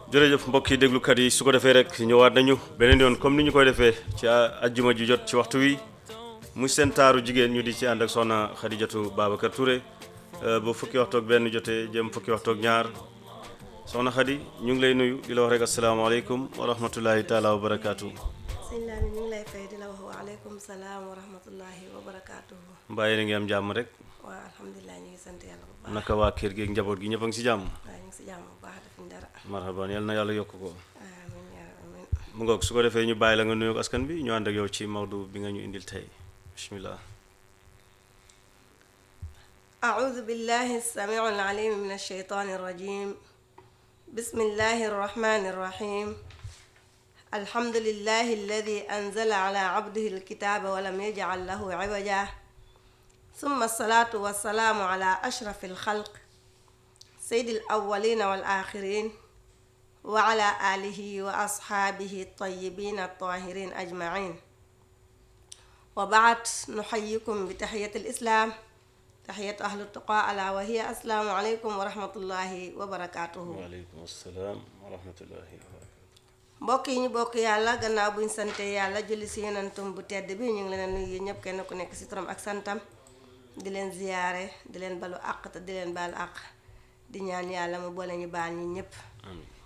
jërëjëf mbokk yi déglukat yi su ko defee rek ñëwaat nañu beneen yoon comme ni ñu koy defee ci ajjuma ji jot ci waxtu wi muy seen taaru jigéen ñu di ci ànd ak soxna Xadijatu Babacar Touré ba fukki waxtoog benn jotee jëm fukki waxtoog ñaar soxna Xadi ñu ngi lay nuyu di la wax rek asalaamaaleykum wa rahmatullahi taala wa barakaatu. sëñ Laani ñu ngi lay fay di la wax waaleykum salaam wa rahmatullahi wa barakaatuhu. mbaa yéen a ngi am jàmm rek waaw alhamdulilah ñu ngi sant yàlla bu baax. naka waa kër gi ak njaboot gi ñëpp a ngi si jàmm. waaw ñu ngi si jàmm bu baax defuñ dara. marhaban yal na yàlla yokk ko. amiin yaa amiin. mu ngoog su ko defee ñu bàyyi la nga nuyu askan bi ñu ànd ak yow ci mawdu bi nga ñu indil tey bismillah. أعوذ بالله السميع العليم من الشيطان الرجيم بسم الله الرحمن الرحيم الحمد لله الذي أنزل على عبده الكتاب ولم يجعل له عوجا ثم الصلاة والسلام على أشرف الخلق سيد الأولين والآخرين وعلى آله وأصحابه الطيبين الطاهرين أجمعين وبعد نحييكم بتحية الإسلام تحية أهل التقى ألا وهي السلام عليكم ورحمة الله وبركاته waaleykum salaam wa rahmatullahi wa barakatu. mbokk yi ñu bokk yàlla gannaaw buñ sante yàlla julli si yonentum bu tedd bi ñu ngi leen a nuyu ñëpp kenn ku nekk si turam ak santam di leen ziyaare di leen balu àq te di leen baal àq di ñaan yàlla mu boole ñu baal ñi ñëpp amiin